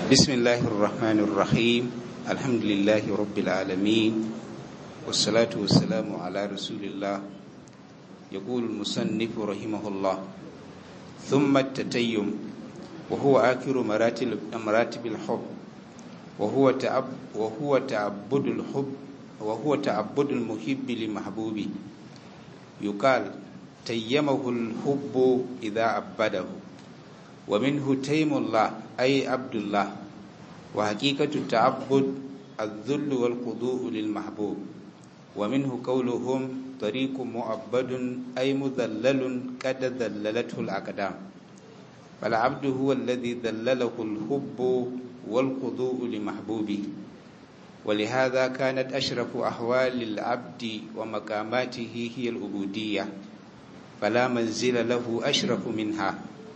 بسم الله الرحمن الرحيم الحمد لله رب العالمين والصلاة والسلام على رسول الله يقول المصنف رحمه الله ثم التتيم وهو آخر مراتب مراتب الحب وهو تعب وهو تعبد الحب وهو تعبد المحب لمحبوبه يقال تيمه الحب إذا عبده ومنه تيم الله أي عبد الله وحقيقة التعبد الذل والخضوع للمحبوب ومنه قولهم طريق مؤبد أي مذلل قد ذللته الأقدام فالعبد هو الذي ذلله الحب والخضوع لمحبوبه ولهذا كانت أشرف أحوال العبد ومقاماته هي العبودية فلا منزل له أشرف منها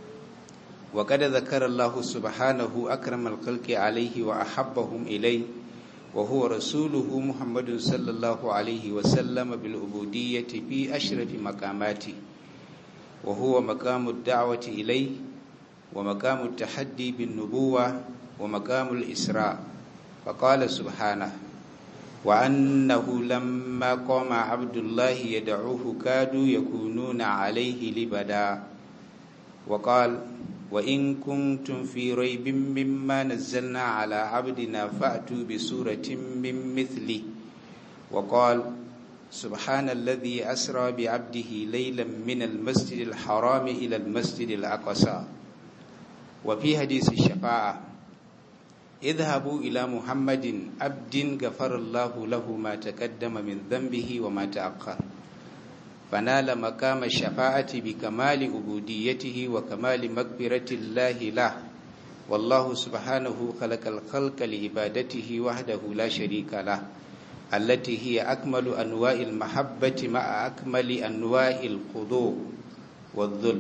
وقد ذكر الله سبحانه أكرم الخلق عليه وأحبهم إليه وهو رسوله محمد صلى الله عليه وسلم بالعبودية في أشرف مقاماته وهو مقام الدعوة إليه ومقام التحدي بالنبوة ومقام الإسراء فقال سبحانه وأنه لما قام عبد الله يدعوه كادوا يكونون عليه لبدا وقال وإن كنتم في ريب مما نزلنا على عبدنا فأتوا بسورة من مثله وقال سبحان الذي أسرى بعبده ليلا من المسجد الحرام إلى المسجد الأقصى وفي حديث الشفاعة اذهبوا إلى محمد عبد غفر الله له ما تقدم من ذنبه وما تأخر فنال مقام الشفاعة بكمال عبوديته وكمال مغفرة الله له والله سبحانه خلق الخلق لعبادته وحده لا شريك له التي هي أكمل أنواع المحبة مع أكمل أنواع الخضوع والذل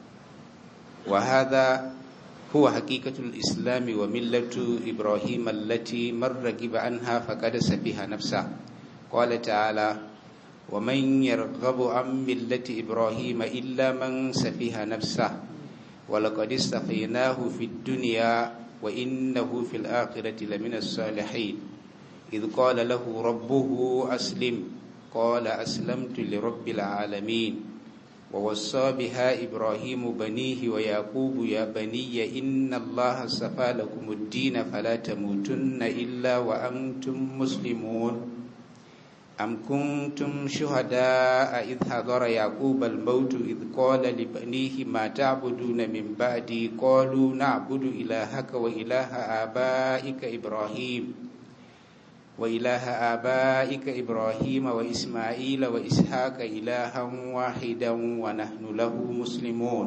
وهذا هو حقيقة الإسلام وملة إبراهيم التي من رغب عنها فقد سفيها نفسه قال تعالى ومن يرغب عن ملة إبراهيم إلا من سفيها نفسه ولقد استفيناه في الدنيا وإنه في الآخرة لمن الصالحين إذ قال له ربه أسلم قال أسلمت لرب العالمين ووصى بها إبراهيم بنيه ويعقوب يا بني إن الله صفى لكم الدين فلا تموتن إلا وأنتم مسلمون أم كنتم شهداء إذ حضر يعقوب الموت إذ قال لبنيه ما تعبدون من بعدي قالوا نعبد إلهك وإله آبائك إبراهيم وإله آبائك إبراهيم وإسماعيل وإسحاق إلها واحدا ونحن له مسلمون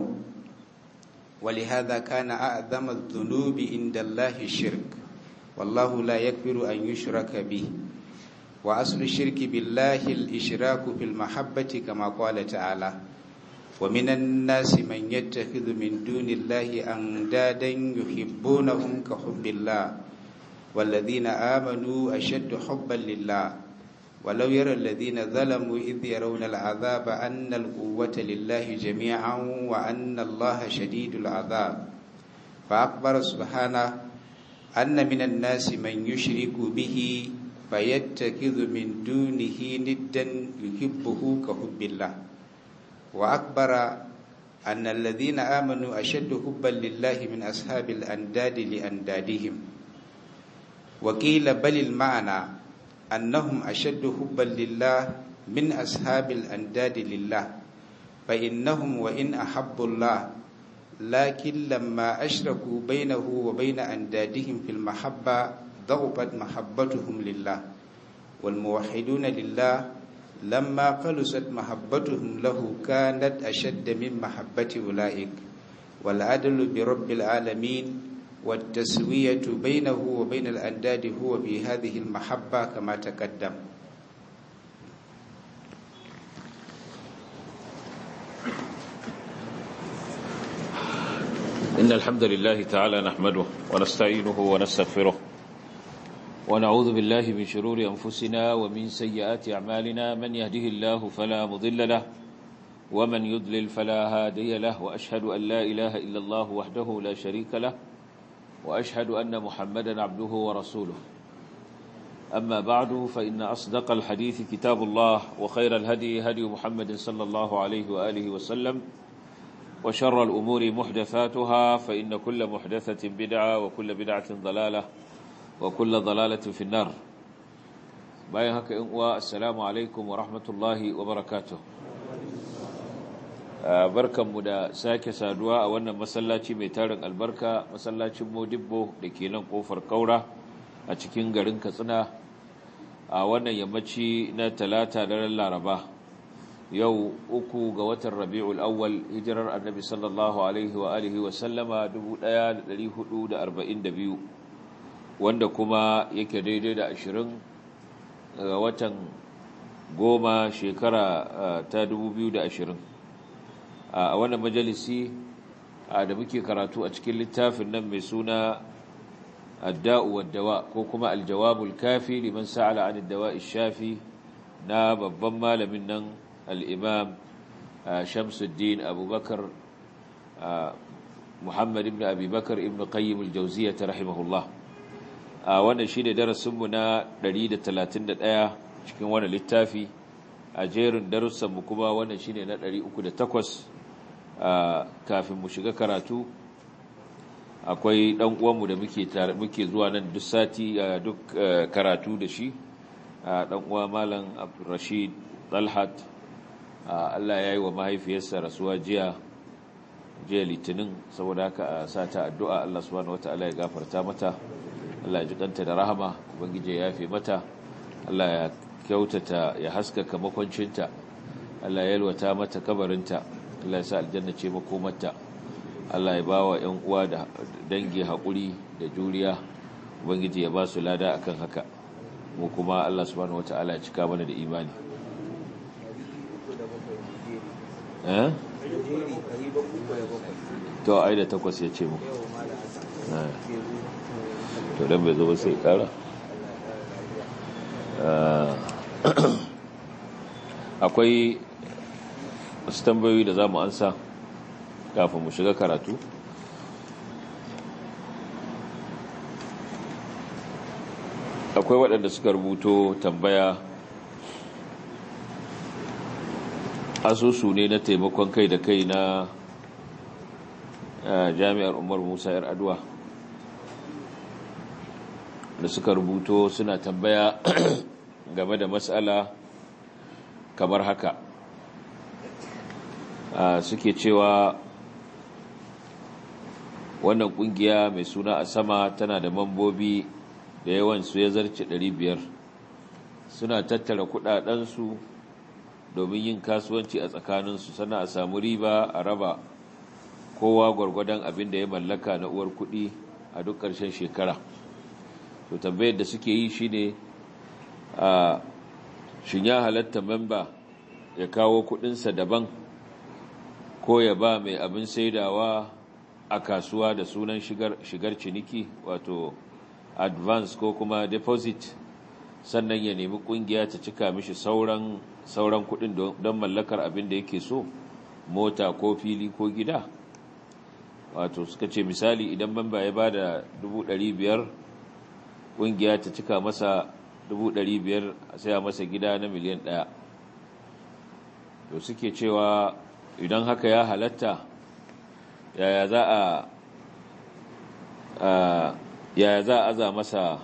ولهذا كان أعظم الذنوب عند الله الشرك والله لا يكبر أن يشرك به وأصل الشرك بالله الإشراك في المحبة كما قال تعالى ومن الناس من يتخذ من دون الله أندادا يحبونهم كحب الله والذين آمنوا أشد حبا لله ولو يرى الذين ظلموا إذ يرون العذاب أن القوة لله جميعا وأن الله شديد العذاب فأخبر سبحانه أن من الناس من يشرك به فيتخذ من دونه ندا يحبه كحب الله وأكبر أن الذين آمنوا أشد حبا لله من أصحاب الأنداد لأندادهم وقيل بل المعنى أنهم أشد حبا لله من أصحاب الأنداد لله فإنهم وإن أحبوا الله لكن لما أشركوا بينه وبين أندادهم في المحبة ضعفت محبتهم لله والموحدون لله لما قلصت محبتهم له كانت أشد من محبة أولئك والعدل برب العالمين والتسوية بينه وبين الأنداد هو في هذه المحبة كما تقدم إن الحمد لله تعالى نحمده ونستعينه ونستغفره ونعوذ بالله من شرور أنفسنا ومن سيئات أعمالنا من يهده الله فلا مضل له ومن يضلل فلا هادي له وأشهد أن لا إله إلا الله وحده لا شريك له وأشهد أن محمدا عبده ورسوله أما بعد فإن أصدق الحديث كتاب الله وخير الهدي هدي محمد صلى الله عليه وآله وسلم وشر الأمور محدثاتها فإن كل محدثة بدعة وكل بدعة ضلالة وكل ضلالة في النار bayan haka in uwa assalamu alaikum wa rahmatullahi wa barakatuh barkanmu da sake saduwa a wannan masallaci mai tarin albarka masallacin modibbo da ke nan kofar kaura a cikin garin katsina a wannan yammaci na talata daren laraba yau uku ga watan rabi'ul awwal hijirar annabi sallallahu alaihi wa alihi wa sallama 1442 wanda kuma yake daidai da ashirin ga watan goma shekara ta 2020 a wannan majalisi da muke karatu a cikin littafin nan mai suna adda'u waddawa ko kuma aljawabul kafi liman sa'ala an dawa shafi na babban malamin nan al'imam shamsuddin abubakar muhammad ibn abubakar ibn qayyim al-jawziyya ta rahimahullah a wannan shi ne darasinmu na 131 cikin wani littafi a jerin darussanmu kuma wannan shi ne na 308 kafin mu shiga karatu akwai ɗan uwanmu da muke zuwa nan duk sati duk karatu da shi ɗan uwa malam rashid talhat Allah ya yi wa mahaifiyarsa rasuwa jiya jiya litinin saboda haka a sa ta addu'a Allah subhanahu wata'ala ya gafarta mata Allah ya jikanta da rahama ubangije ya yafe mata Allah ya kyautata ya haskaka makwancinta Allah ya yalwata mata kabarinta Allah ya sa aljanna ce makomarta Allah ya bawa ƴan uwa da dangi haƙuri da juriya ubangije ya ba su lada akan haka mu kuma Allah subhanahu wataala ya cika mana da imani eh to ai da takwas ya ce mu to dan bai zo ba sai kara akwai wasu tambayoyi da za mu ansa kafin mu shiga karatu akwai waɗanda suka rubuto tambaya asusu ne na taimakon kai da kai na jami'ar umar musa yar aduwa da suka rubuto suna tambaya game da matsala kamar haka suke cewa wannan kungiya mai suna a sama tana da mambobi da yawansu ya zarce 500 suna tattara kudadensu domin yin kasuwanci a tsakaninsu sana a samu riba a raba kowa gwargwadon abin da ya mallaka na uwar kudi a duk ƙarshen shekara to tambayar da suke yi shine a shin ya halatta memba ya kawo kudinsa daban ko ya ba mai abin saidawa a kasuwa da sunan shigar, shigar ciniki wato advance ko kuma deposit sannan ya nemi kungiya ta cika mishi sauran sauran kudin don mallakar abin da yake so mota ko fili ko gida wato suka ce misali idan memba ya ba da 500 kungiya ta cika masa 500 a saya masa gida na miliyan 1 to suke cewa idan haka ya halatta yaya za a yaya za a aza masa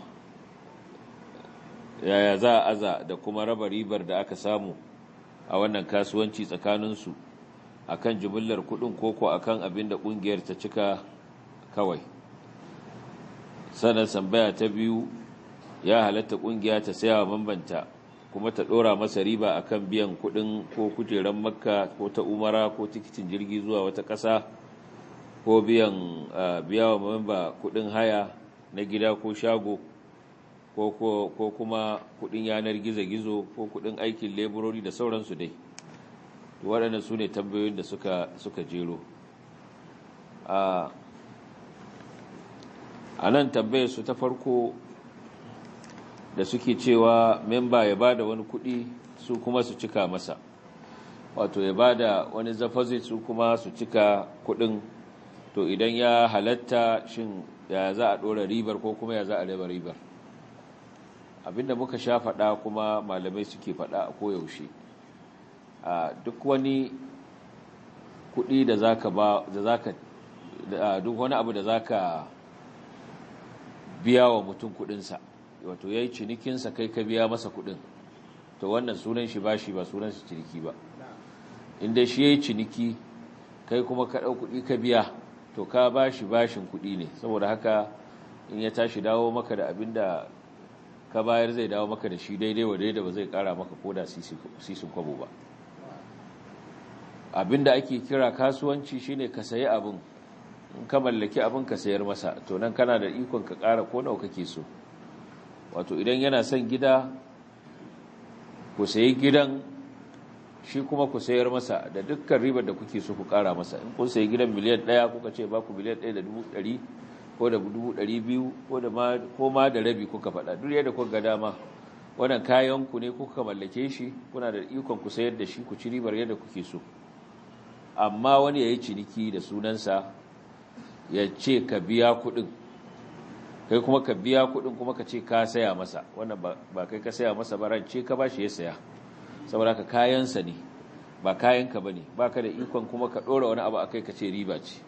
yaya za a aza da kuma raba ribar da aka samu a wannan kasuwanci tsakaninsu akan jimillar kudin koko akan abin da kungiyar ta cika kawai sannan sambaya ta biyu ya halatta kungiya ta saya wa mambanta kuma ta dora masa riba akan biyan kudin ko kujeran makka ko ta umara ko tikitin jirgi zuwa wata ƙasa ko biyan biya wa mamba kudin haya na gida ko shago ko kuma kudin yanar gizo-gizo ko kudin aikin leburori da sauransu dai waɗannan su ne tambayoyin da suka, suka jero a nan tambayar su ta farko da suke cewa memba ya bada wani kudi su kuma su cika masa wato ya bada wani zafazit su kuma su cika kudin to idan ya halatta shin ya za a ɗora ribar ko kuma ya za a raba ribar abinda muka sha faɗa kuma malamai suke faɗa a koyaushe a duk wani kuɗi da zaka ba da zaka duk wani abu da zaka biya wa mutum kuɗinsa wato yayi cinikinsa kai ka biya masa kuɗin to wannan sunan shi bashi ba sunan shi ciniki ba inda shi yayi ciniki kai kuma ka ɗau kuɗi ka biya to ka bashi bashin kuɗi ne saboda haka in ya tashi dawo maka da abin da ka bayar zai dawo maka da shi daidai wa daidai ba zai ƙara maka ko da sisin kwabo ba abin da ake kira kasuwanci shine ka sayi abin in ka mallaki abin ka sayar masa to nan kana da ikon ka ƙara ko nawa kake so wato idan yana son gida ku sayi gidan shi kuma ku sayar masa da dukkan ribar da kuke so ku kara masa in kun sayi gidan miliyan ɗaya kuka ce ba ku miliyan ɗaya da dubu ɗari ko da dubu ɗari biyu ko ma da rabi kuka faɗa duk yadda kuka ga dama wannan kayan ku ne kuka mallake shi kuna da ikon ku sayar da shi ku ci ribar yadda kuke so amma wani ya yi ciniki da sunansa ya ce ka biya kuɗin kai kuma ka biya kuɗin kuma ka ce ka saya masa wannan ba kai ka saya masa ba rance ka ba shi ya saya saboda ka kayansa ne ba kayanka ba ne ba ka da ikon kuma ka ɗora wani abu a kai ka ce riba ce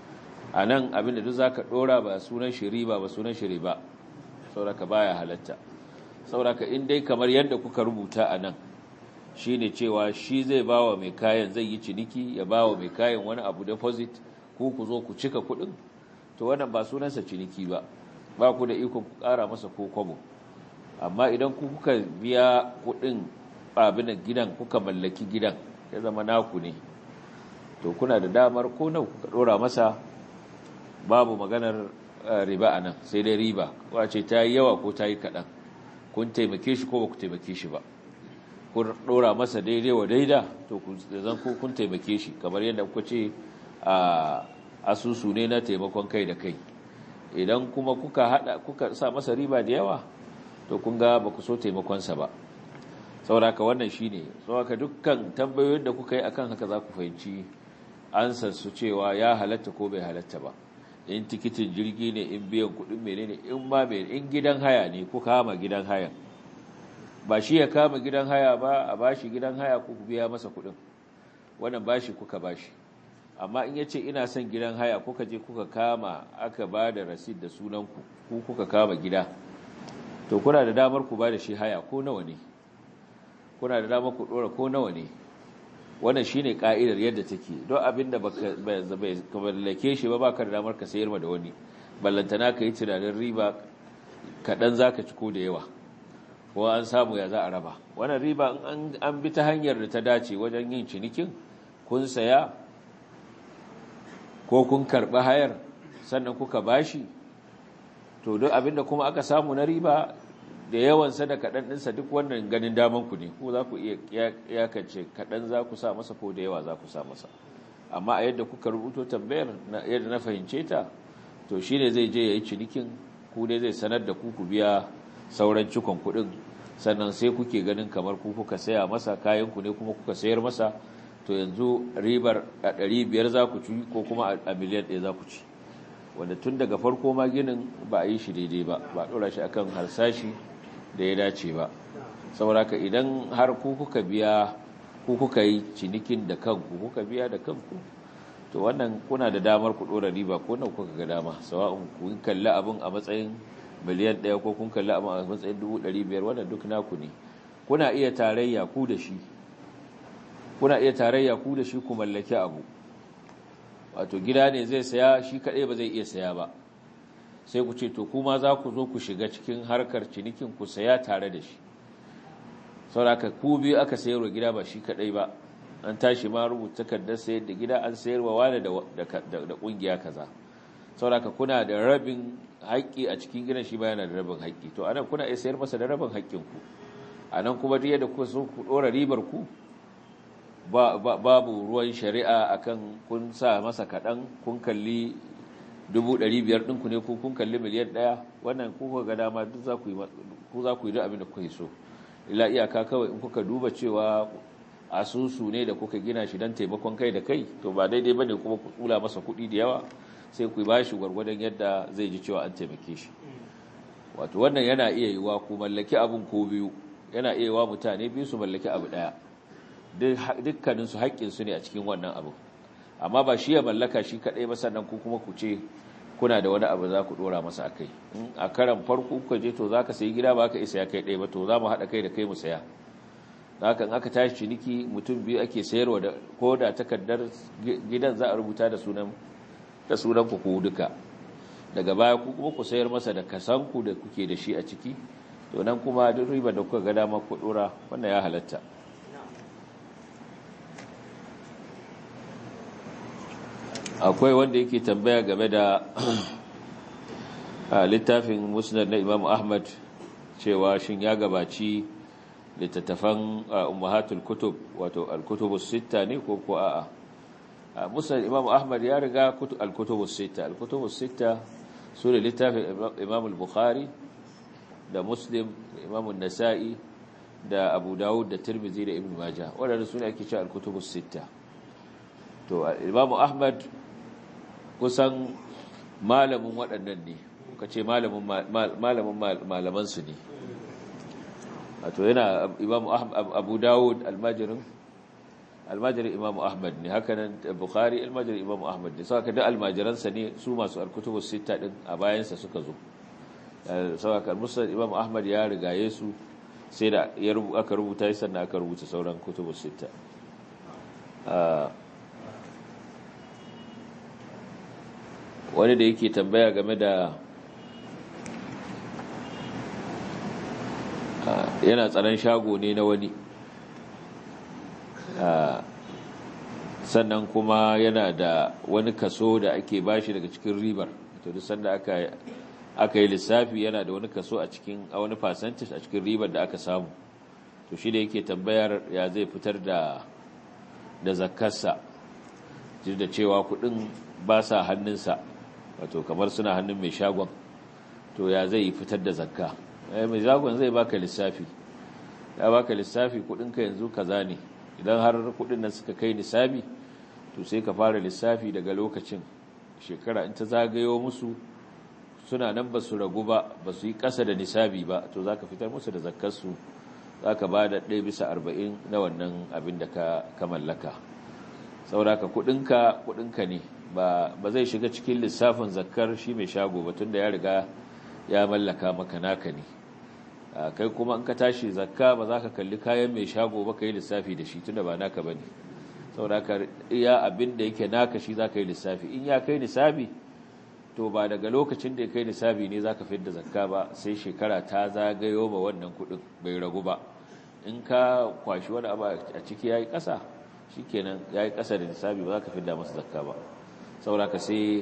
a nan abinda duk za ka ɗora ba sunan shi riba ba sunan shi riba saboda ka baya halatta saboda ka in dai kamar yadda kuka rubuta a nan shi ne cewa shi zai ba wa mai kayan zai yi ciniki ya ba wa mai kayan wani abu deposit ku ku zo ku cika kuɗin to wannan ba sunansa ciniki ba ba ku da ikon ku ƙara masa ko kwabo amma idan ku kuka biya kuɗin abin gidan kuka mallaki gidan ya zama naku ne to kuna da damar ko nawa kuka dora masa babu maganar riba anan sai dai riba wace ta yi yawa ko ta yi kaɗan kun taimake shi ko ba ku taimake shi ba kun dora masa daidai wa daida to zan ku kun taimake shi kamar yadda kuka ce a asusu ne na taimakon kai da kai idan kuma kuka hada kuka sa masa riba da yawa to kun ga ba ku so taimakonsa ba sauraka wannan shi ne sauraka dukkan tambayoyin da kuka yi akan haka za ku fahimci ansar su cewa ya halatta ko bai halatta ba in tikitin jirgi ne in biyan kudin mene ne in ma mai in gidan haya ne ku kama gidan haya ba shi ya kama gidan haya ba a bashi gidan haya ku biya masa kudin wannan bashi kuka bashi amma in yace ina son gidan haya kuka je kuka kama aka ba da rasid da sunanku ku kuka kama gida to kuna da damar ku ba da shi haya ko nawa ne kuna da dama ku dora ko nawa ne wannan shine ka'idar yadda take don abinda baka mallake shi ba baka da damar ka sayar ma da wani ballantana ka yi tunanin riba kaɗan zaka ci ko da yawa ko an samu ya za a raba wannan riba an bi ta hanyar da ta dace wajen yin cinikin kun saya ko kun karɓi hayar sannan kuka bashi to duk abinda kuma aka samu na riba da yawansa da kaɗan ɗinsa duk wannan ganin damanku ne ko za ku iya yakance kaɗan za ku sa masa ko da yawa za ku sa masa amma a yadda kuka rubuto tambayar yadda na fahimce ta to shi ne zai je ya yi cinikin ku ne zai sanar da ku ku biya sauran cikon kuɗin sannan sai kuke ganin kamar ku kuka saya masa kayanku ne kuma kuka sayar masa to yanzu ribar a ɗari biyar za ku ci ko kuma a miliyan ɗaya za ku ci wanda tun daga farko ma ginin ba a yi shi daidai ba ba a ɗora shi akan harsashi da ya dace ba saboda ka idan har ku kuka biya ku kuka yi cinikin da kanku kuka biya da kanku to wannan kuna da damar ku dora riba ko nan kuka ga dama sawa'un kun kalli abin a matsayin miliyan ɗaya ko kun kalli abin a matsayin dubu ɗari biyar wannan duk naku ne kuna iya tarayya ku da shi kuna iya tarayya ku da shi ku mallaki abu wato gida ne zai saya shi kaɗai ba zai iya saya ba sai ku ce to kuma za ku zo ku shiga cikin harkar cinikin ku saya tare da shi sauraka ku biyu aka sayarwa gida ba shi kadai ba an tashi ma rubuta takardar sayar da gida an sayarwa wani da kungiya kaza sauraka kuna da rabin haƙƙi a cikin gidan shi ba yana da rabin haƙƙi to anan kuna iya sayar masa da rabin haƙƙin ku anan kuma duk yadda kuka so ku dora ribar ku babu ruwan shari'a akan kun sa masa kaɗan kun kalli dubu ɗari biyar ɗinku ne ko kun kalli miliyan ɗaya wannan kuka ga dama duk za ku yi duk abin da kuka yi so ila iyaka kawai in kuka duba cewa asusu ne da kuka gina shi don taimakon kai da kai to ba daidai ba ne kuma ku tsula masa kuɗi da yawa sai ku ba shi gwargwadon yadda zai ji cewa an taimake shi wato wannan yana iya yiwa ku mallaki abin ko biyu yana iya yiwa mutane biyu su mallaki abu ɗaya dukkaninsu haƙƙinsu ne a cikin wannan abu amma ba shi ya mallaka shi kaɗai ba sannan ku kuma ku ce kuna da wani abu za ku ɗora masa a kai in a karan farko kuka je to za ka sayi gida ba ka isa ya kai ɗaya ba to za mu haɗa kai da kai mu saya da haka in aka tashi ciniki mutum biyu ake sayarwa da ko da takardar gidan za a rubuta da sunan da sunan ku ku duka daga baya ku kuma ku sayar masa da kasanku da kuke da shi a ciki to nan kuma duk riba da kuka ga dama ku ɗora wannan ya halatta akwai wanda yake tambaya game da littafin musnad na imam ahmad cewa shin ya gabaci littattafan ummahatul kutub wato al-kutubus sitta ne ko ko a'a musnad imam ahmad ya riga al-kutubus sitta al-kutubus sitta su ne littafin imam al-bukhari da muslim imam an-nasa'i da abu dawud da tirmidhi da ibn majah waɗanda su ne ake cewa al-kutubus sitta to imam ahmad kusan malamin waɗannan ne ka ce malamin malamansu ne wato yana imam abu dawud almajirin almajirin imam ahmad ne hakanan bukhari almajirin imam ahmad ne sau da almajiransa ne su masu alkutubu sita ɗin a bayansa suka zo sau aka musulun imam ahmad ya rigaye su sai da aka rubuta yi sannan aka rubuta sauran kutubu sita wani da yake tambaya game da yana tsaron shago ne na wani sannan kuma yana da wani kaso da ake bashi daga cikin ribar to duk sanda aka aka yi lissafi yana da wani kaso a cikin a wani percentage a cikin ribar da aka samu to shi da yake tambayar ya zai fitar da da zakkarsa da cewa kudin ba sa hannunsa wato kamar suna hannun mai shagon to ya zai fitar da zakka mai shagon zai baka lissafi ya baka lissafi kudinka yanzu kaza ne idan har kudin nan suka kai nisabi to sai ka fara lissafi daga lokacin shekara in ta zagayo musu suna nan ba su ragu ba ba su yi ƙasa da nisabi ba to za ka fitar musu da zakkarsu za ka ba da ɗaya bisa arba'in na wannan abin da ka mallaka sauraka kudinka kudinka ne ba zai shiga cikin lissafin zakkar shi mai shago ba tunda ya riga ya mallaka maka naka ne kai kuma in ka tashi zakka ba za ka kalli kayan mai shago ba ka yi lissafi da shi tunda ba naka ba ne sauraka iya abin da yake naka shi za ka yi lissafi in ya kai lissafi to ba daga lokacin da ya kai lissafi ne za ka fi da zakka ba sai shekara ta zagayo ma wannan kudin bai ragu ba in ka kwashi wani abu a ciki ya yi ƙasa shi kenan ya yi ƙasa da lissafi ba za ka fi da masa zakka ba sauraka sai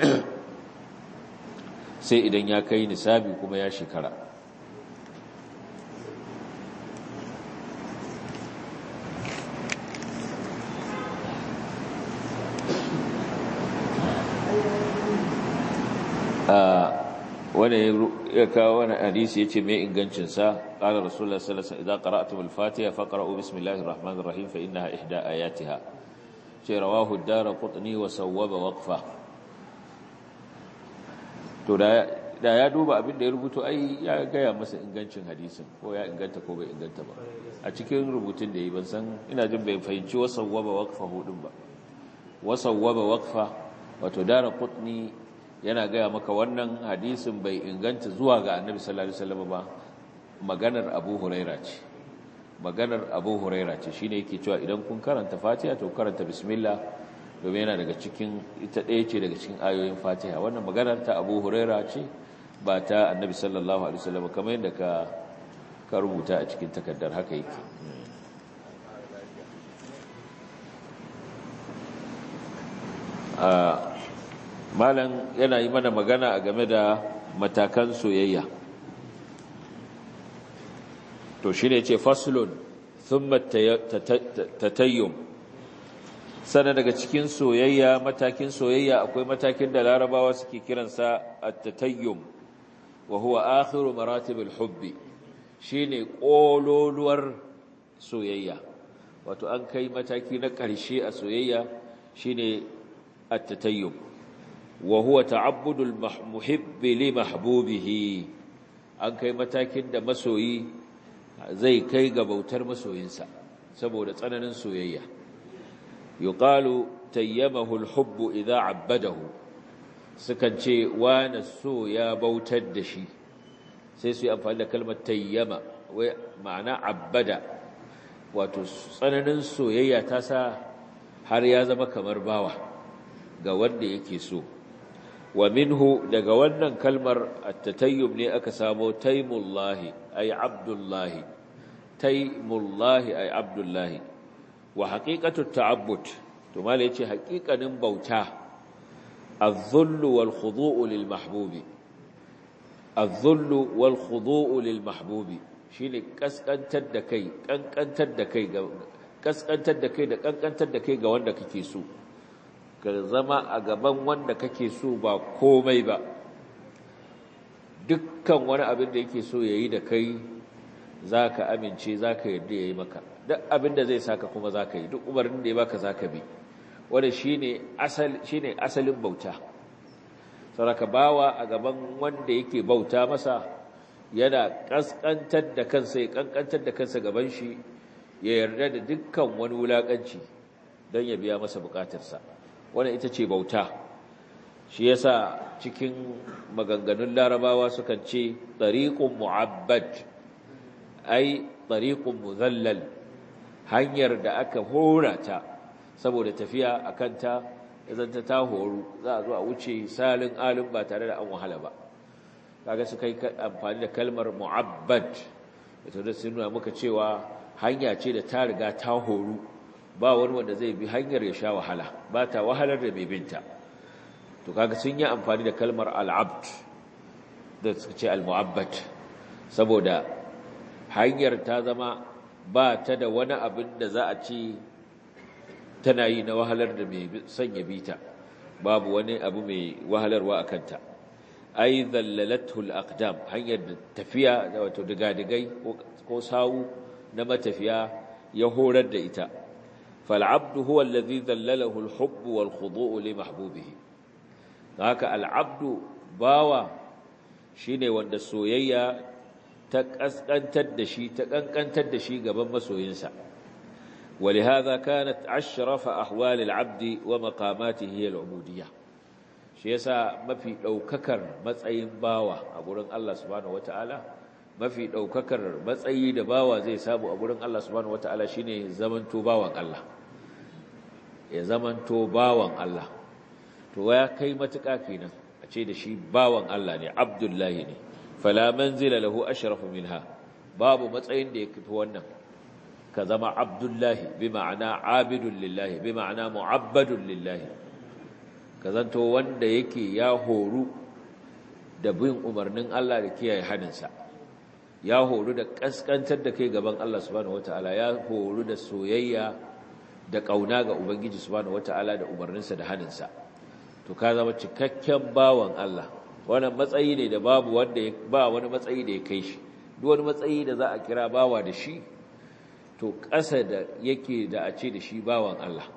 sai idan ya kai nisabi kuma ya shekara wani ya kawo wani hadisi ya ce mai ingancinsa ƙalar rasulullah sallallahu idan qara'tum al-fatiha faqra'u bismillahir rahmanir rahim fa innaha ihda ayatiha ce rawahu ad-darqutni wa sawwaba waqfa to da ya duba abin da ya rubuto ai ya gaya masa ingancin hadisin ko ya inganta ko bai inganta ba a cikin rubutun da yi ban san ina jin bai fahimci wa sawwaba waqfa hudun ba wa sawwaba waqfa wato darqutni yana gaya maka wannan hadisin bai inganta zuwa ga annabi sallallahu alaihi wasallam ba maganar abu huraira ce maganar abu huraira ce shine yake cewa idan kun karanta fatiha to karanta bismillah domin yana daga cikin ita ɗaya ce daga cikin ayoyin fatiha wannan maganar ta abu huraira ce ba ta annabi sallallahu alaihi wasallam kamar yadda ka ka rubuta a cikin takardar haka yake malam yana yi mana magana a game da matakan soyayya to shi ne ce faslun thumma tatayyum sana daga cikin soyayya matakin soyayya akwai matakin da larabawa suke kiransa at-tatayyum wa huwa akhiru maratibul hubbi shine kololuwar soyayya wato an kai mataki na ƙarshe a soyayya shine at-tatayyum wa huwa ta'abbudul muhibbi li mahbubihi an kai matakin da masoyi zai kai ga bautar masoyinsa saboda tsananin soyayya yuqalu tayyamahu al-hubbu idha abbadahu sukan ce wani so ya bautar da shi sai su yi amfani da kalmar tayyama wai ma'ana abbada wato tsananin soyayya ta sa har ya zama kamar bawa ga wanda yake so wa minhu daga wannan kalmar at-tatayyub ne aka samo taymullahi ay abdullahi taymullahi ay abdullahi wa haqiqatu ta'abbud to mallai yace haqiqanin bauta az-zullu wal khudu'u lil mahbubi az-zullu wal khudu'u lil mahbubi shine kaskantar da kai kankantar da kai ga kaskantar da kai da kankantar da kai ga wanda kake so ka zama a gaban wanda kake so ba komai ba dukkan wani abin da yake so yayi da kai zaka amince zaka yarda yayi maka duk abin da zai saka kuma zaka yi duk umarnin da ya baka zaka bi wanda shine asal shine asalin bauta saraka bawa a gaban wanda yake bauta masa yana kaskantar da kansa ya kankantar da kansa gaban shi ya yarda da dukkan wani wulakanci don ya biya masa bukatarsa wannan ita ce bauta shi yasa cikin maganganun larabawa sukan ce tariqun mu'abbad ai tariqun muzallal hanyar da aka hora ta saboda tafiya akan ta idan ta ta horu za a zo a wuce salin alin ba tare da an wahala ba kaga su kai amfani da kalmar mu'abbad ita da sun nuna muka cewa hanya ce da ta riga ta horu ba wani wanda zai bi hanyar ya sha wahala ba ta wahalar da mai binta to kaga sun yi amfani da kalmar al'abd da suka ce al-mu'abbad saboda hanyar ta zama ba ta da wani abin da za a ce tana yi na wahalar da mai sanya bita babu wani abu mai wahalarwa a kanta ai zallalathu al-aqdam hanyar tafiya da wato digadigai ko sawu na matafiya ya horar da ita فالعبد هو الذي ذلله الحب والخضوع لمحبوبه haka al'abdu bawa shine wanda soyayya ta kaskantar da shi ta kankantar da shi gaban masoyinsa ولهذا كانت أشرف أحوال العبد ومقاماته هي العبودية shi yasa mafi daukakar matsayin bawa a gurin Allah subhanahu wataala mafi daukakar matsayi da bawa zai samu a gurin Allah subhanahu wataala shine zamanto bawan Allah ya zamanto bawan Allah to ya kai matuƙa kenan a ce da shi bawan Allah ne abdullahi ne fala manzila lahu ashrafu minha babu matsayin da ya kafi wannan ka zama abdullahi bi ma'ana abidun lillahi bi ma'ana mu'abbadun lillahi ka zanto wanda yake ya horu da bin umarnin Allah da kiyaye haninsa ya horu da kaskantar da kai gaban Allah subhanahu wataala ya horu da soyayya da ƙauna ga Ubangiji subhanahu wata'ala da umarninsa da haninsa to ka zama cikakken bawan Allah wannan matsayi ne da babu wanda ba wani matsayi da ya kai shi duk wani matsayi da za a kira bawa da shi to ƙasa da yake da a ce da shi bawan Allah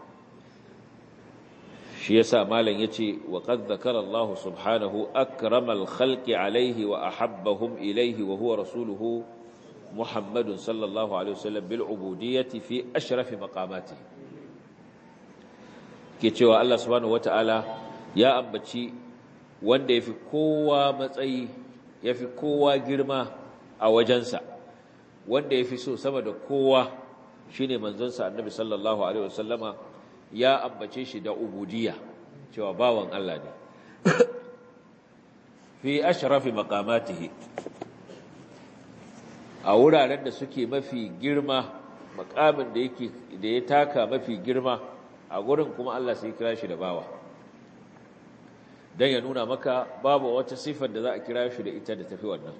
shi yasa malam yace wa qad zakara Allah subhanahu akramal khalqi alaihi wa ahabbahum ilaihi wa huwa rasuluhu محمد صلى الله عليه وسلم بالعبودية في أشرف مقاماته ke cewa Allah subhanahu wata'ala ya ambaci wanda yafi kowa matsayi yafi kowa girma a wajensa wanda yafi so sama da kowa shine manzonsa Annabi sallallahu alaihi wasallama ya ambace shi da ubudiyya cewa bawan Allah ne fi ashrafi maqamatihi a wuraren da suke mafi girma makamin da yake da ya taka mafi girma a gurin kuma Allah sai kira shi da bawa dan ya nuna maka babu wata sifar da za a kira shi da ita da tafi wannan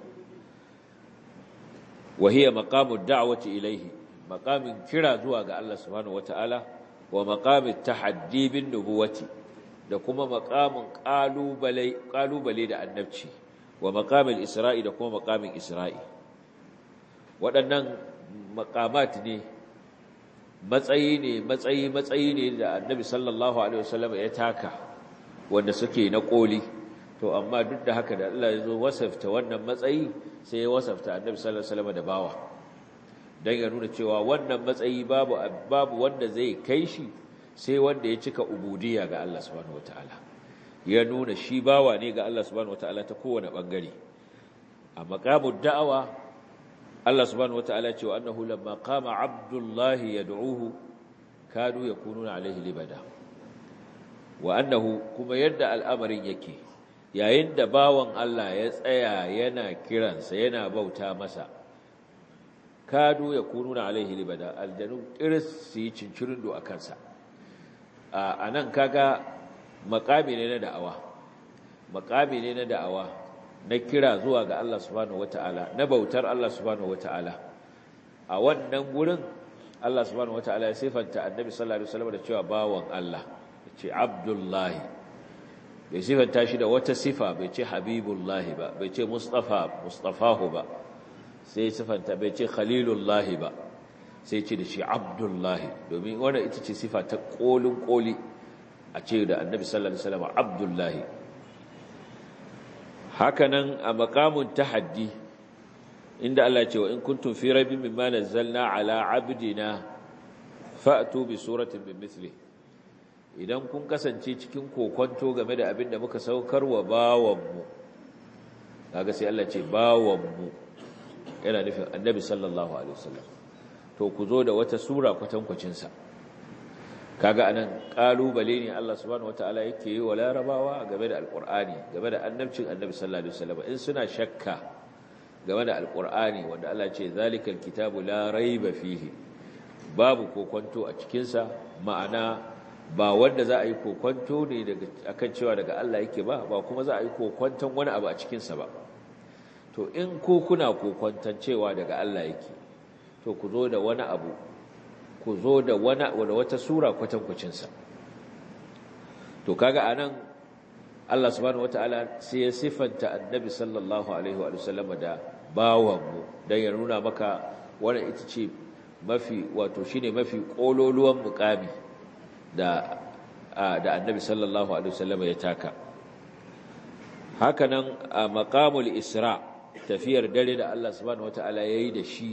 wahiya maqamud da'wati ilayhi maqamin kira zuwa ga Allah subhanahu wataala wa maqamit tahaddi bin nubuwati da kuma maqamin qalubale qalubale da annabci wa maqamil isra'i da kuma maqamin isra'i waɗannan makamat ne matsayi ne matsayi matsayi ne da annabi sallallahu alaihi wasallam ya taka wanda suke na koli to amma duk da haka da Allah ya zo wasafta wannan matsayi sai ya wasafta annabi sallallahu alaihi wasallam da bawa dan ya nuna cewa wannan matsayi babu babu wanda zai kai shi sai wanda ya cika ubudiyya ga Allah subhanahu wataala ya nuna shi bawa ne ga Allah subhanahu wataala ta kowane bangare a maqamud da'awa Allah subhanahu wataala cewa annahu lamma qama abdullahi yad'uhu kadu yakununa alaihi libada wa annahu kuma yadda al'amarin yake yayin da bawan Allah ya tsaya yana kiransa yana bauta masa kadu yakununa alaihi libada aljanu iris su yi cincirin do a kansa a nan kaga makami ne na da'awa makami ne na da'awa na kira zuwa ga Allah subhanahu wata'ala na bautar Allah subhanahu wata'ala a wannan gurin Allah subhanahu wata'ala ya sifanta annabi sallallahu alaihi wasallam da cewa bawan Allah ce abdullahi bai sifanta shi da wata sifa bai ce habibullahi ba bai ce mustafa mustafahu ba sai sifanta bai ce khalilullahi ba sai ce da shi abdullahi domin wannan ita ce sifa ta kolin koli a ce da annabi sallallahu alaihi wasallam abdullahi hakanan a maqamun tahaddi inda Allah ce wa in kuntum fi raibin mimma nazzalna ala abdina fa'tu bi suratin min mithli idan kun kasance cikin kokonto game da abin da muka saukar wa bawanmu kaga sai Allah ce bawanmu yana nufin annabi sallallahu alaihi wasallam to ku zo da wata sura kwatankwacin sa kaga anan kalubale ne Allah subhanahu wataala yake yi wa larabawa game da alqur'ani game da annabcin annabi sallallahu alaihi wasallam in suna shakka game da alqur'ani wanda Allah ce zalikal kitabu la raiba fihi babu kokonto a cikin sa ma'ana ba wanda za a yi kokonto ne daga akan cewa daga Allah yake ba ba kuma za a yi kokonton wani abu a cikin sa ba to in ko kuna kokonton cewa daga Allah yake to ku zo da wani abu ku zo da wani da wata sura kwatankwacinsa to kaga anan Allah subhanahu wataala sai ya sifanta annabi sallallahu alaihi wa sallam da bawanmu dan ya nuna maka wannan ita ce mafi wato shine mafi kololuwan mukami da da annabi sallallahu alaihi wa sallam ya taka hakanan a maqamul isra tafiyar dare da Allah subhanahu wataala yayi da shi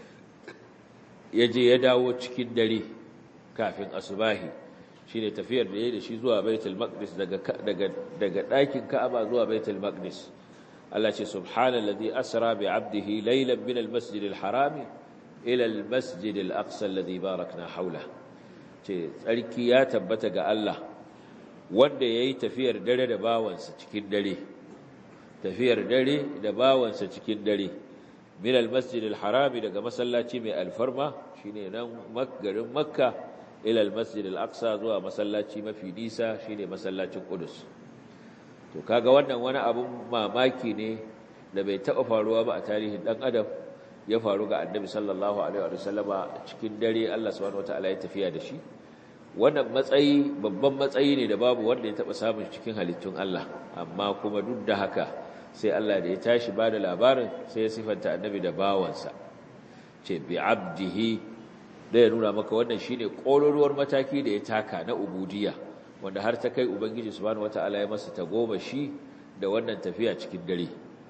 ya je ya dawo cikin dare kafin asubahi shi ne tafiyar da ya da shi zuwa baitul maqdis daga ɗakin ka'aba zuwa baitul maqdis Allah ce subhanallazi asra bi 'abdihi laylan min al-masjid al-harami ila al-masjid al-aqsa alladhi barakna hawla ce tsarki ya tabbata ga Allah wanda yayi tafiyar dare da bawansa cikin dare tafiyar dare da bawansa cikin dare min al-masjid al-harami daga masallaci mai alfarma shine nan garin makka ila al-masjid al-aqsa zuwa masallaci mafi nisa shine masallacin qudus to kaga wannan wani abun mamaki ne da bai taba faruwa ba a tarihin dan adam ya faru ga annabi sallallahu alaihi wa sallama cikin dare Allah subhanahu wataala ya tafiya da shi wannan matsayi babban matsayi ne da babu wanda ya taba samun cikin halittun Allah amma kuma duk da haka sai Allah da ya tashi ba da labarin sai ya sifanta annabi da bawansa ce bi abdihi da ya nuna maka wannan shine kololuwar mataki da ya taka na ubudiyya wanda har ta kai ubangiji subhanahu wataala ya masa tagoma shi da wannan tafiya cikin dare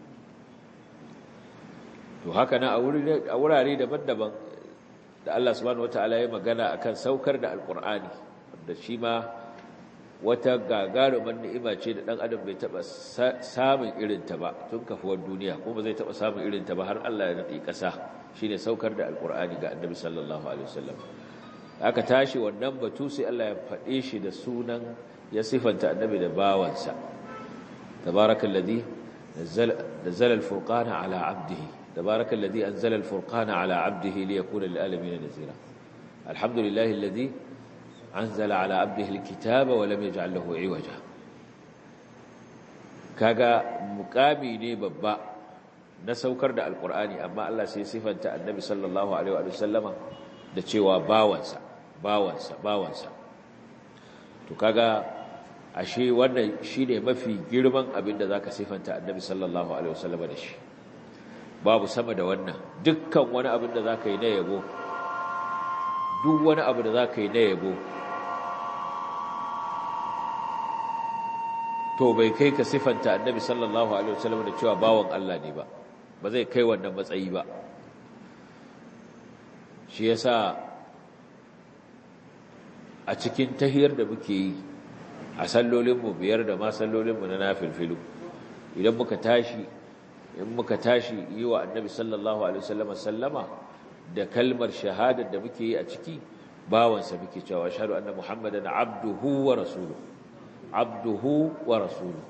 to haka na a wurare daban-daban da Allah subhanahu wataala ya magana akan saukar da alqur'ani wanda shi ma wata gagarumar ni'ima ce da ɗan adam bai taɓa samun irinta ba tun kafuwar duniya kuma zai taɓa samun irinta ba har Allah ya naɗi ƙasa shi ne saukar da alƙur'ani ga annabi sallallahu alaihi wasallam aka tashi wannan batu sai Allah ya faɗe shi da sunan ya sifanta annabi da bawansa tabarakal ladhi nazzala al-furqana ala 'abdihi tabarakal ladhi anzala al-furqana ala 'abdihi liyakuna lil alamin nazira alhamdulillahi alladhi أنزل على عبده الكتاب ولم يجعل له عوجا kaga mukami ne babba na saukar da alkur'ani amma Allah sai sifanta annabi sallallahu alaihi wa sallama da cewa bawansa bawansa bawansa to kaga ashe wannan shine mafi girman abin da zaka sifanta annabi sallallahu alaihi wa sallama da shi babu sama da wannan dukkan wani abin da zaka yi na yabo duk wani abu da zaka yi na yabo to bai kai ka sifanta annabi sallallahu alaihi wasallam da cewa bawan Allah ne ba ba zai kai wannan matsayi ba shi yasa a cikin tahiyar da muke yi a sallolinmu biyar da ma sallolinmu na nafilfilu idan muka tashi in muka tashi yi wa annabi sallallahu alaihi wasallam sallama da kalmar shahadar da muke yi a ciki bawansa muke cewa ashhadu anna muhammadan abduhu wa rasuluhu abduhu wa rasuluhu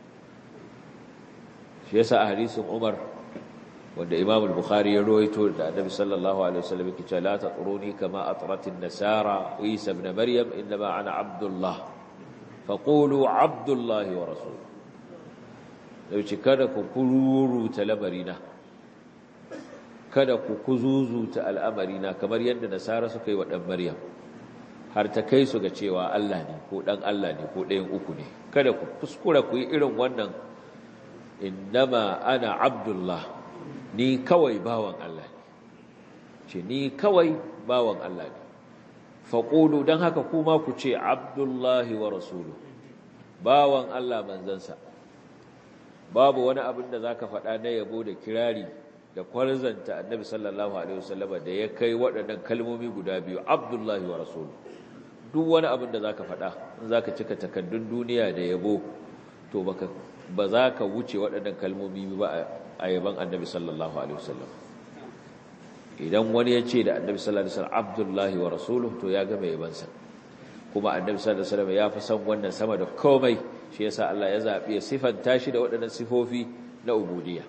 shi yasa a hadisin umar wanda imam al-bukhari ya rawaito da annabi sallallahu alaihi wasallam yake cewa la tatruni kama atrat an-nasara isa ibn maryam inma ana abdullah faqulu abdullah wa rasuluhu dauki kada ku kururuta lamarina kada ku kuzuzuta al'amarina kamar yadda nasara suka yi wa dan maryam har ta kai su ga cewa Allah ne ko dan Allah ne ko ɗayan uku ne kada ku kuskura ku yi irin wannan innama ana abdullah ni kawai bawan Allah ne ce ni kawai bawan Allah ne faƙulu don haka kuma ku ce abdullahi wa rasulu bawan Allah manzansa babu wani abin da za ka faɗa na yabo da kirari da kwarzanta annabi sallallahu alaihi wasallama da ya kai waɗannan kalmomi guda biyu abdullahi wa rasulu duk wani abin da za ka faɗa in za ka cika takaddun duniya da yabo to ba za ka wuce waɗannan kalmomi ba a yaban annabi sallallahu alaihi wasallam idan wani ya ce da annabi sallallahu alaihi wasallam abdullahi wa rasuluhu to ya gama yabansa kuma annabi sallallahu alaihi wasallam ya fi son wannan sama da komai shi yasa Allah ya zabi ya sifanta shi da waɗannan sifofi na ubudiyya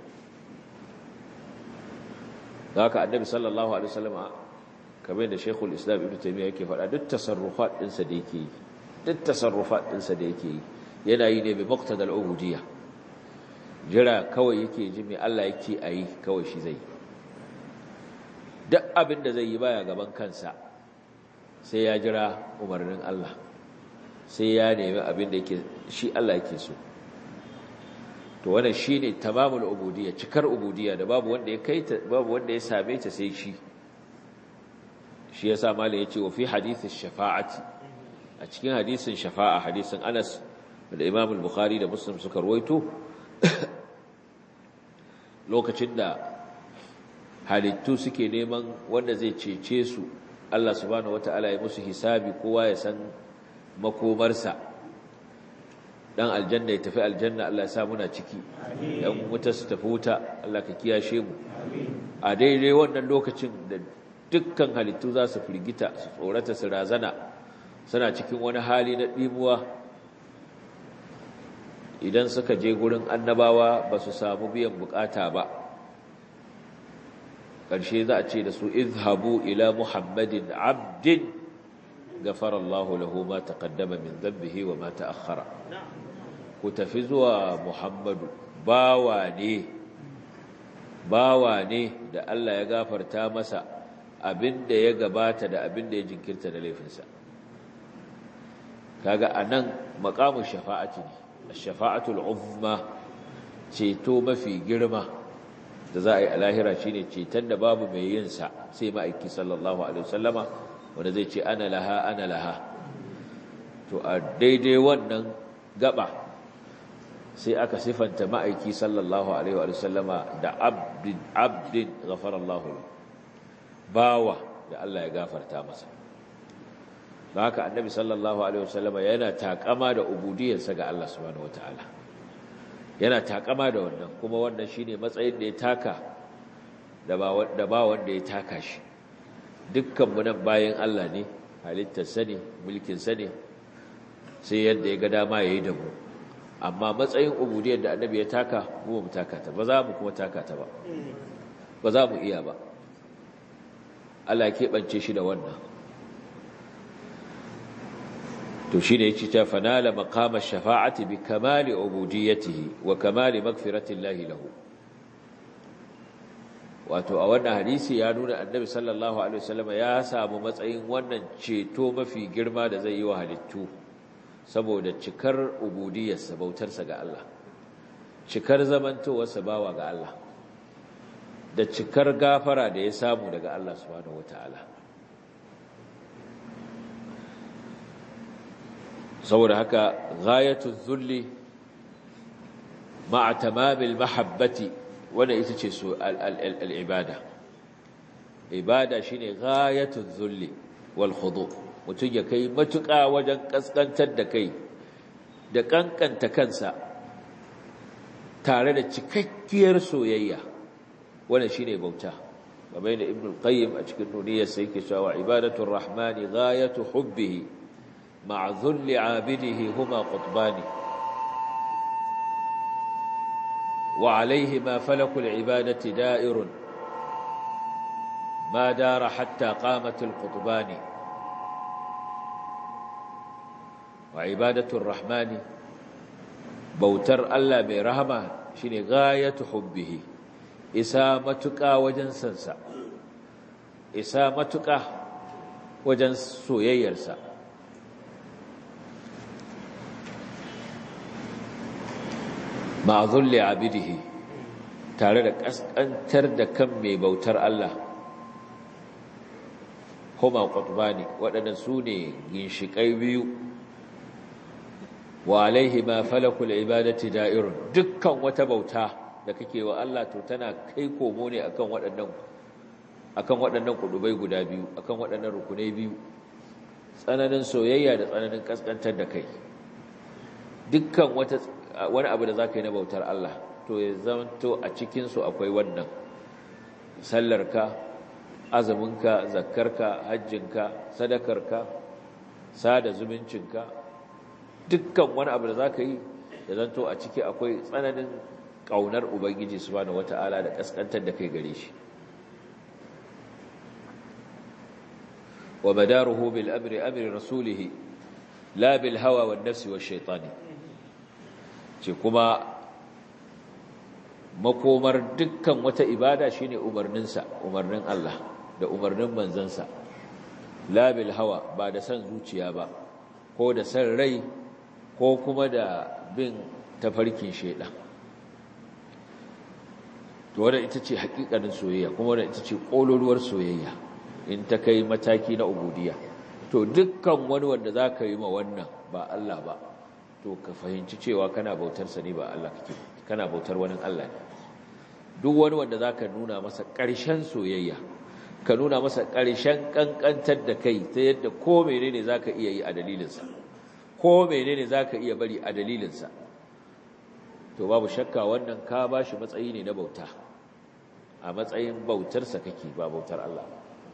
haka annabi sallallahu alaihi wasallam kamar da Sheikhul Islam Ibn Taymiyyah yake faɗa duk tasarrufat ɗinsa da yake yi duk tasarrufat ɗinsa da yake yi yana yi ne bi muqtadal ubudiyya jira kawai yake ji mai Allah yake a yi kawai shi zai duk abin da zai yi baya gaban kansa sai ya jira umarnin Allah sai ya nemi abin da yake shi Allah yake so to wannan shine tamamul ubudiyya cikar ubudiyya da babu wanda ya kai ta babu wanda ya same ta sai shi shi yasa malai yace wa fi hadith shafa'ati a cikin hadisin shafa'a hadisin Anas da Imam al-Bukhari da Muslim suka ruwaito lokacin da halittu suke neman wanda zai cece su Allah subhanahu wataala ya musu hisabi kowa ya san makomarsa dan aljanna ya tafi aljanna Allah ya sa muna ciki dan wuta su tafi wuta Allah ka kiyashe mu a daidai wannan lokacin da dukkan halittu za su firgita su tsorata su razana suna cikin wani hali na dimuwa idan suka je gurin annabawa ba su samu biyan bukata ba ƙarshe za a ce da su izhabu ila muhammadin abdin gafara Allah lahu ma taqaddama min dhanbihi wa ma ta'akhkhara ku tafi zuwa muhammadu bawa ne bawa ne da Allah ya gafarta masa abinda ya gabata da abinda ya jinkirta da laifinsa kaga anan maqamu shafa'ati ne ash-shafa'atul uzma ceto mafi girma da za a yi a lahira shine ceton da babu mai yin sa sai ma'aiki sallallahu alaihi wasallama wanda zai ce ana laha ana laha to a daidai wannan gaba sai aka sifanta ma'aiki sallallahu alaihi wasallama da abdin abdin ghafarallahu bawa da Allah ya gafarta masa haka annabi sallallahu alaihi wasallama yana takama da ubudiyarsa ga Allah subhanahu wataala yana takama da wannan kuma wannan shine matsayin da ya taka da ba da ba wanda ya taka shi dukkan mu nan bayan Allah ne halittar sa ne mulkin sa ne sai yadda ya ga dama yayi da mu amma matsayin ubudiyar da annabi ya taka mu mu taka ta ba za mu kuma taka ta ba ba za mu iya ba Allah ya keɓance shi da wannan to shi ne yake ta fanala maqama shafa'ati bi kamali ubudiyyatihi wa kamali maghfiratillahi lahu wato a wannan hadisi ya nuna annabi sallallahu alaihi wasallam ya samu matsayin wannan ceto mafi girma da zai yi wa halittu saboda cikar ubudiyyarsa bautarsa ga Allah cikar zamantowarsa bawa ga Allah da cikar gafara da ya samu daga Allah subhanahu wataala saboda haka ghayatul zulli ma'a tamamil mahabbati wanda ita ce su al'ibada ibada shine ghayatul zulli wal khudu mutum ya kai matuƙa wajen kaskantar da kai da kankanta kansa tare da cikakkiyar soyayya wannan shine bauta kamar da ibn qayyim a cikin nuniyar sai yake cewa ibadatul rahmani ghayatu hubbihi ma'a dhulli 'abidihi huma qutbani wa 'alayhima falakul 'ibadati da'irun ma dara hatta qamat al-qutbani wa ibadatul rahmani bautar Allah mai rahama shine ghayatu hubbihi isa matuƙa wajen sansa isa matuƙa wajen soyayyarsa ma'azulli abidihi tare da ƙasƙantar da kan mai bautar Allah homa ƙwatubani waɗannan su ne ginshiƙai biyu wa alaihi ma falakul ibadati da'irun dukkan wata bauta da kake wa Allah to tana kai komo ne akan waɗannan akan waɗannan kudubai guda biyu akan waɗannan rukunai biyu tsananin soyayya da tsananin kaskantar da kai dukkan wata wani abu da zaka yi na bautar Allah to ya zanto a cikin su akwai wannan sallarka azuminka zakkarka hajjinka sadakarka sada zumuncinka dukkan wani abu da zaka yi ya zanto a ciki akwai tsananin ƙaunar Ubangiji subhanahu wata'ala da ƙasƙantar da kai gare shi wa madaruhu bil amri amri rasulihi la bil hawa wan nafsi wash shaytani ce kuma makomar dukkan wata ibada shine umarninsa umarnin Allah da umarnin manzansa la bil hawa ba da san zuciya ba ko da san rai ko kuma da bin tafarkin shaidan to wadda ita ce hakikanin soyayya kuma wadda ita ce ƙololuwar soyayya in ta kai mataki na ubudiya to dukkan wani wanda za ka yi ma wannan ba Allah ba to ka fahimci cewa kana bautarsa ne ba Allah kake kana bautar wani Allah ne duk wani wanda za ka nuna masa ƙarshen soyayya ka nuna masa ƙarshen ƙanƙantar da kai ta yadda ko menene za ka iya yi a dalilinsa ko menene za ka iya bari a dalilinsa to babu shakka wannan ka ba shi matsayi ne na bauta a matsayin bautarsa kake ba bautar Allah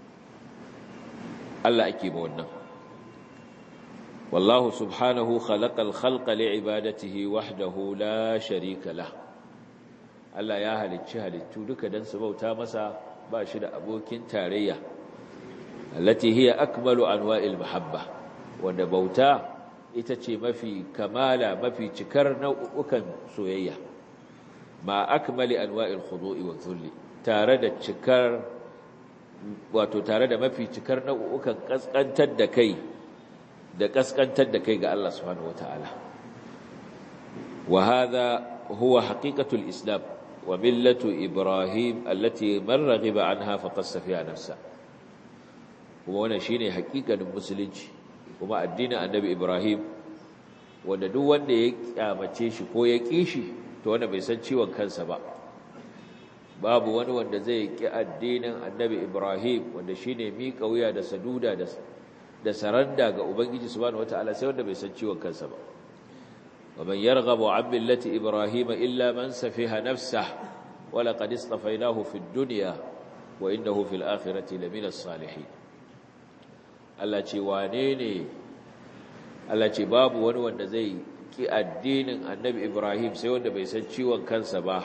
Allah ake ba wannan wallahu subhanahu khalaqal khalqa li'ibadatihi wahdahu la sharika lah Allah ya halicci halittu duka dan su bauta masa ba shi da abokin tarayya allati hiya akmalu anwa'il mahabba wanda bauta ita ce mafi kamala mafi cikar nau'ukan soyayya ma akmali anwa'il khudu'i wa dhulli tare da cikar wato tare da mafi cikar nau'ukan kaskantar da kai da kaskantar da kai ga Allah subhanahu wataala wa hadha huwa haqiqatul islam wa millatu ibrahim allati man raghiba anha faqassa fiha nafsa kuma wannan shine haƙiƙanin musulunci kuma addinin annabi Ibrahim wanda duk wanda ya kyamace shi ko ya ƙi shi to wanda bai san ciwon kansa ba babu wani wanda zai ƙi addinin annabi Ibrahim wanda shine miƙa wuya da saduda da da saranda ga ubangiji subhanahu wataala sai wanda bai san ciwon kansa ba ومن يرغب عن ملة إبراهيم إلا من سفه نفسه ولقد اصطفيناه في الدنيا وإنه في الآخرة لمن الصالحين Allah ce wane ne Allah ce babu wani wanda zai ki addinin annabi Ibrahim sai wanda bai san ciwon kansa ba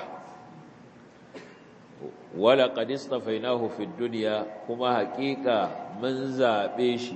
wala qad istafainahu fid dunya kuma haƙiƙa mun zabe shi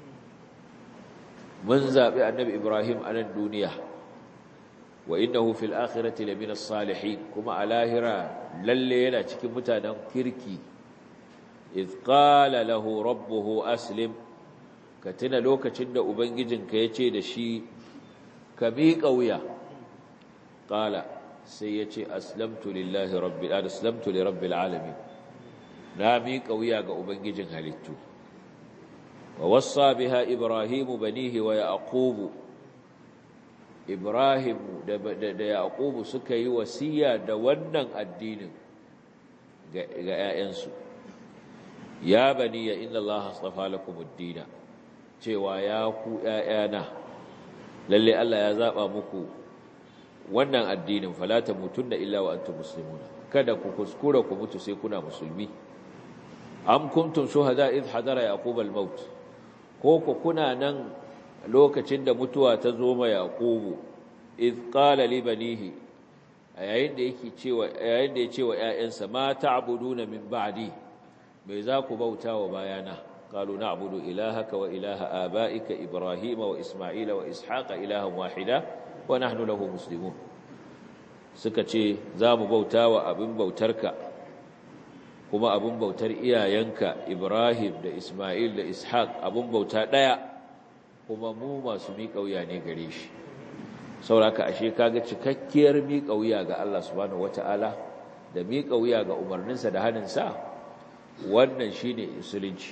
mun zabe annabi Ibrahim a nan duniya wa innahu fil akhirati lamina salihin kuma a lahira lalle yana cikin mutanen kirki iz qala lahu rabbuhu aslim ka tuna lokacin da ubangijinka ya ce da shi ka miƙa wuya ƙala sai ya ce aslamtu lillahi rabbil aslamtu li rabbil alamin na miƙa wuya ga ubangijin halittu wa wassa biha ibrahimu banihi wa yaqubu Ibrahim da da Yaqubu suka yi wasiya da wannan addinin ga ƴaƴansu ya bani ya inna Allah astafa lakum ad-din cewa ya ku ƴaƴana lalle Allah ya zaba muku wannan addinin fala tamutunna illa wa antum muslimun kada ku kuskura ku mutu sai kuna musulmi am kuntum shuhada id hadara yaqub al-maut ko ku kuna nan lokacin da mutuwa ta zo ma yaqubu id qala li banihi yayin da yake cewa yayin da ya ce wa ƴaƴansa ma ta'buduna min ba'di me za ku bauta wa bayana qalu na'budu ilahaka wa ilaha abaika ibrahima wa isma'ila wa ishaqa ilahan wahida wa nahnu lahu muslimun suka ce za mu bauta wa abin bautarka kuma abin bautar iyayenka Ibrahim da Ismail da Ishaq abin bauta ɗaya kuma mu masu miƙa wuya ne gare shi sauraka ashe kaga cikakkiyar miƙa wuya ga Allah subhanahu wata'ala da miƙa wuya ga umarninsa da haninsa wannan shine musulunci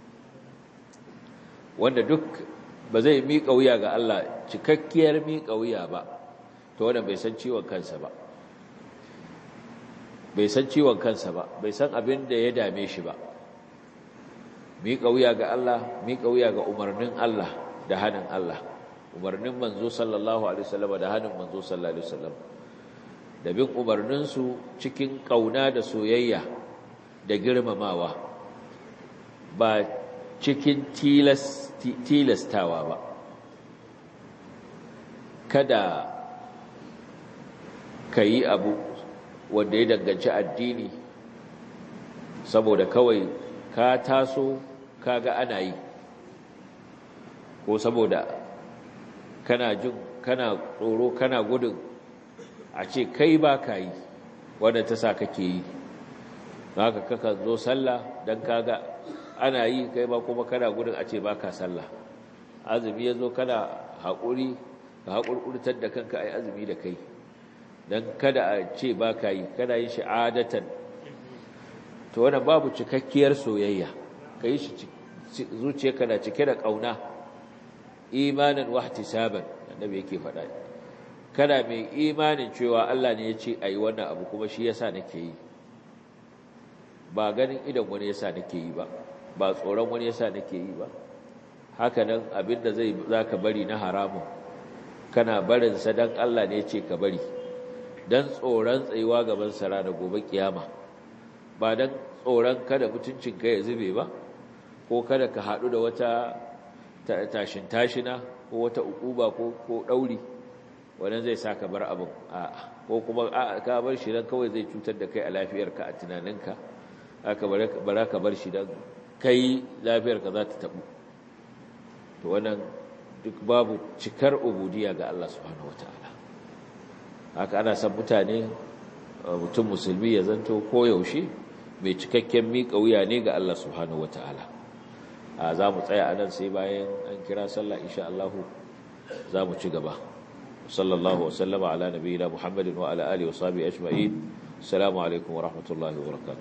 wanda duk ba zai miƙa wuya ga Allah cikakkiyar miƙa wuya ba to wannan bai san ciwon kansa ba bai san ciwon kansa ba bai san abin da ya dame shi ba miƙa wuya ga Allah miƙa wuya ga umarnin Allah da hannun Allah umarnin manzo sallallahu alaihi wasallam da hannun manzo sallallahu alaihi wasallam da bin umarninsu cikin ƙauna da soyayya da girmamawa ba cikin tilastawa ba kada ka yi abu wanda ya danganci addini saboda kawai ka taso kaga ana yi ko saboda kana jin kana tsoro kana gudun a ce kai ba ka yi wanda ta sa kake yi haka kaka zo sallah don kaga ana yi kai ba kuma kana gudun a ce ba ka sallah azumi ya zo kana haƙuri ka haƙurƙurtar da kanka a yi azumi da kai don kada a ce ba ka yi kana yin shi adatan to wannan babu cikakkiyar soyayya ka yi shi zuciya kana cike da ƙauna imanin wahtisaban annabi yake faɗa kana mai imanin cewa Allah ne ya ce a yi wannan abu kuma shi yasa nake yi ba ganin idan wani yasa nake yi ba ba tsoron wani yasa nake yi ba haka nan abinda zai zaka bari na haramun kana barin sa dan Allah ne ya ce ka bari dan tsoron tsayuwa gaban sara da gobe kiyama ba dan tsoron kada mutuncin ka ya zube ba ko kada ka hadu da wata tashin tashina ko wata ukuba ko ko dauri wannan zai saka bar abin a'a ko kuma a'a ka bar shi dan kawai zai cutar da kai a lafiyarka a tunaninka aka bara ka bar shi dan kai lafiyarka za ta tabu to wannan duk babu cikar ubudiyya ga Allah subhanahu wataala haka ana san mutane mutum musulmi ya zanto koyaushe mai cikakken miƙa wuya ne ga Allah subhanahu wataala a za mu tsaya a nan sai bayan an kira sallah insha Allah za mu ci gaba sallallahu wa sallama ala nabiyina muhammadin wa ala alihi wa sahbihi ajma'in assalamu alaikum wa rahmatullahi wa barakatuh